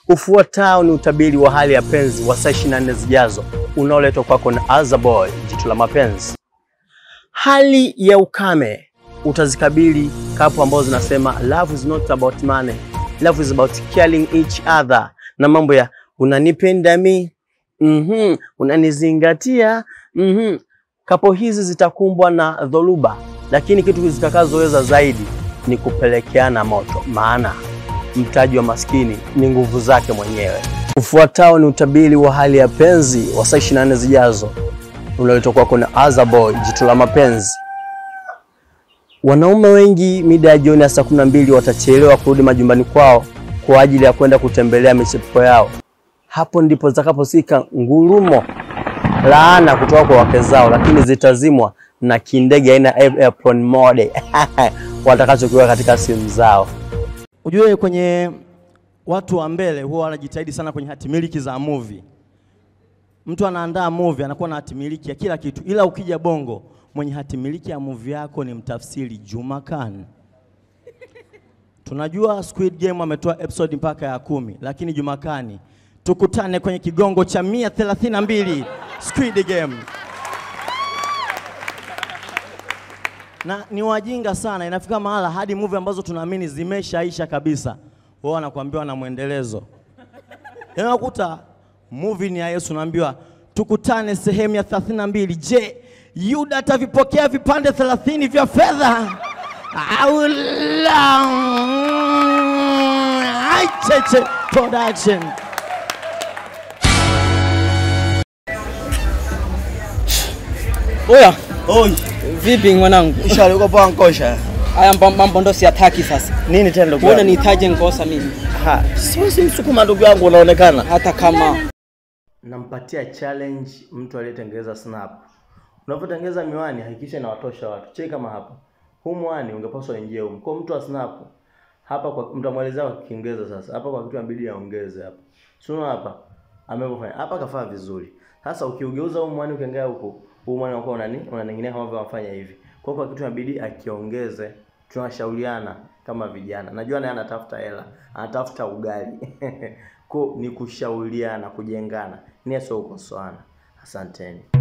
Ufuatao ni utabiri wa hali ya penzi wa saa 24 zijazo unaoletwa kwako na Azaboy, jicho la mapenzi. Hali ya ukame utazikabili kapu ambazo zinasema love is not about money, love is about caring each other, na mambo ya unanipenda mi, mhm, unanizingatia, mhm. Kapo hizi zitakumbwa na dhoruba, lakini kitu zitakazoweza zaidi ni kupelekeana moto, maana mtaji wa maskini ni nguvu zake mwenyewe. Ufuatao ni utabiri wa hali ya penzi wa saa 24 zijazo unaletwa kwako na Azaboy, jicho la mapenzi. Wanaume wengi mida ya jioni ya saa kumi na mbili watachelewa kurudi majumbani kwao kwa ajili ya kwenda kutembelea michepuko yao. Hapo ndipo zitakaposika ngurumo laana kutoka kwa wake zao, lakini zitazimwa na kindege aina ya airplane mode watakachokiweka katika simu zao. Ujue kwenye watu wa mbele huwa wanajitahidi sana kwenye hatimiliki za movie. Mtu anaandaa movie anakuwa na hatimiliki ya kila kitu, ila ukija Bongo mwenye hatimiliki ya movie yako ni mtafsiri Juma Khan. Tunajua Squid Game ametoa episode mpaka ya kumi, lakini Juma Khan, tukutane kwenye kigongo cha 132 Squid Game. na ni wajinga sana, inafika mahala hadi movie ambazo tunaamini zimeshaisha kabisa, wao wanakuambiwa na mwendelezo. Yaani unakuta movie ni ya Yesu, naambiwa tukutane sehemu ya 32. Je, Yuda atavipokea vipande 30 vya fedha au la? Aicheche production. Oya, Oi, vipi mwanangu? ishara uko poa nkosha. Haya mba- mambo ndo siyataki sasa. Nini tena ndugu Mbona yangu? nihitaje nkosa mimi? Ha, siwezi msukuma ndugu yangu unaonekana. Hata kama Nampatia challenge mtu aliyetengeneza snap. Unapotengeneza miwani hakikisha inawatosha watu. Cheki kama hapa. Huu mwani ungepaswa ingie huko. Kwa mtu wa snap hapa kwa mtamwelezea kwa Kiingereza sasa. Hapa kwa kitu inabidi aongeze hapa. Sio hapa. Amepofanya. Hapa kafaa vizuri. Sasa ukiugeuza huu mwani ukiangalia huko, huu mwani unakuwa unani? Unaning'inia kama vile wafanya hivi. Kwa hiyo kwa kitu inabidi akiongeze. Tunashauriana kama vijana. Najua naye anatafuta hela, anatafuta ugali. Kwa ni kushauriana, kujengana. Nia sio kukosoana. Asanteni.